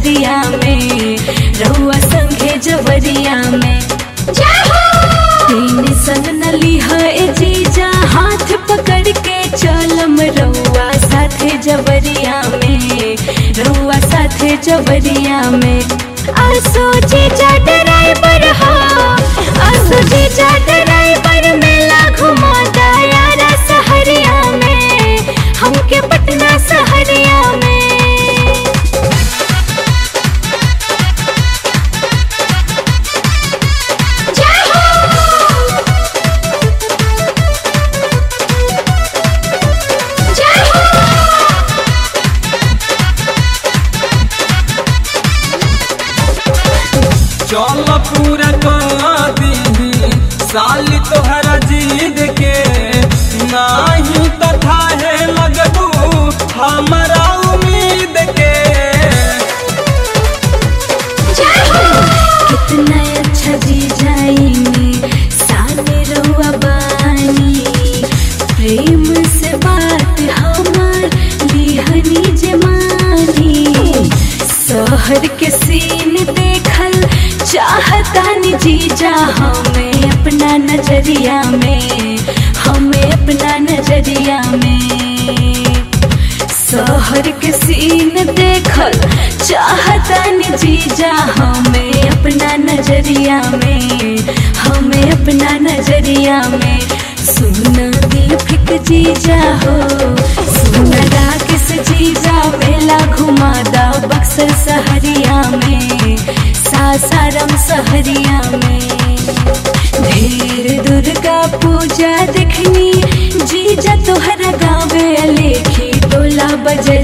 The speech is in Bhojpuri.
सहरिया में रहुआ संगे जवरिया में तीन संग नली है जीजा हाथ पकड़ के चलम रहुआ साथे जवरिया में रहुआ साथे जवरिया में आसो जीजा ड्राइवर हो आसो जीजा ड्राइवर मेला घुमा दायारा सहरिया में हमके पटना सहरिया में चल पूरा कर दी साल तोहरा जीद के नाही तथा है लगबू हमारा उम्मीद के कितना अच्छा जी जाएंगे साने रहुआ बानी प्रेम से बात हमार लिहनी जमानी शहर के सीन देखल चाहतानी जीजा हमें अपना नजरिया में हमें अपना नजरिया में शहर के सीन देखल चाहतन जीजा हमें अपना नजरिया में हमें अपना नजरिया में सुन दिल फिक जीजा हो सुन राकेश जीजा मेला घुमा दा बक्सर सहरिया में सासाराम सहरिया में ढेर दुर्गा पूजा देखनी जीजा तोहरा गावे लेखी टोला बजे